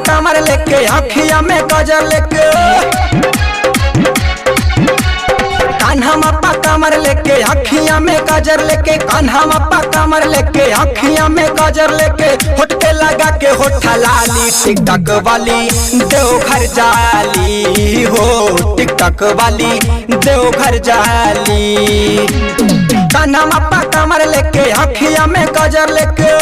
कमर लेके अखिया में गजर लेके कान्हा मप्पा कमर लेके अखिया में गजर लेके कान्हा मप्पा कमर लेके अखिया में गजर लेके होठ पे लगा के होठा लाली टिकटक वाली देवघर जाली हो टिकटक वाली देवघर जाली कान्हा मप्पा कमर लेके अखिया में गजर लेके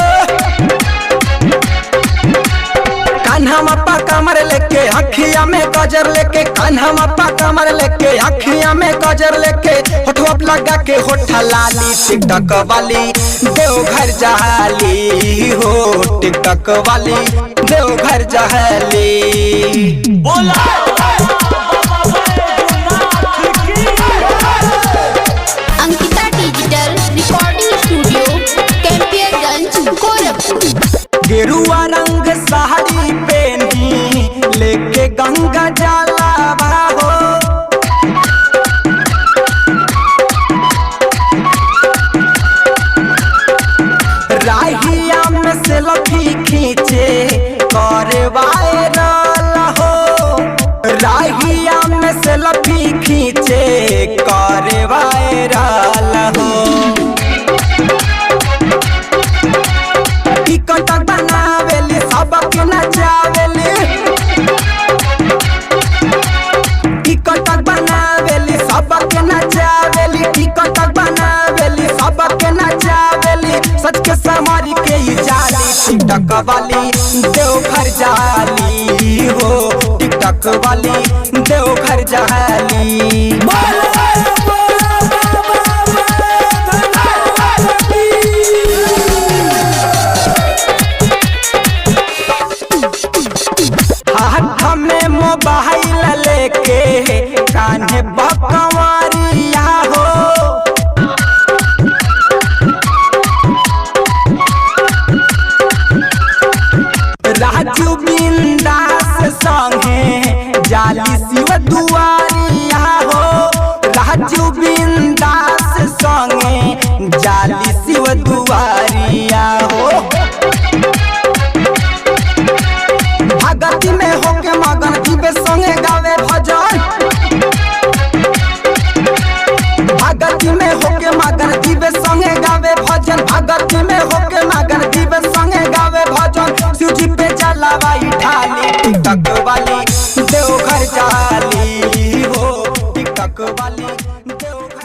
कान्हा मप्पा कमर लेके अखिया में गजर लेके कान्हा मप्पा कमर लेके अखिया में गजर लेके होठवा पे लगा के होठा लाली टिकटक वाली देवघर जहाली हो टिकटक वाली देवघर जहाली बोला Ankita digital recording studio Campierganj Gorakhpur गेरुआ रंग साड़ी पहनी लेके गंगा जाला हो राहिया में सेल्फी खींचे करे वायरल हो राहिया में सेल्फी खींचे करे वायरल हो टिकट बनावेली सबके नचावेली टिकट बनावेली सबके नचावेली टिकट बनावेली सबके नचावेली सच के समारी के ही जाली टिकटक वाली देवघर जाली हो टिकटक वाली देवघर जाली हाथ में मोबाइल लेके कान्हे बकवारिया हो राजू बिंदास संगे जाली शिव दुआरिया हो राजू बिंदास संगे जाली शिव दुआरिया हो भगती में होके मगन जीवे संगे गावे भजन भगती में होके मगन जीवे संगे गावे भजन भगती में होके मगन जीवे संगे गावे भजन शिव जी पे जलावाई ढाली टिकटक वाली देवघर जाली हो टिकटक वाली देवघर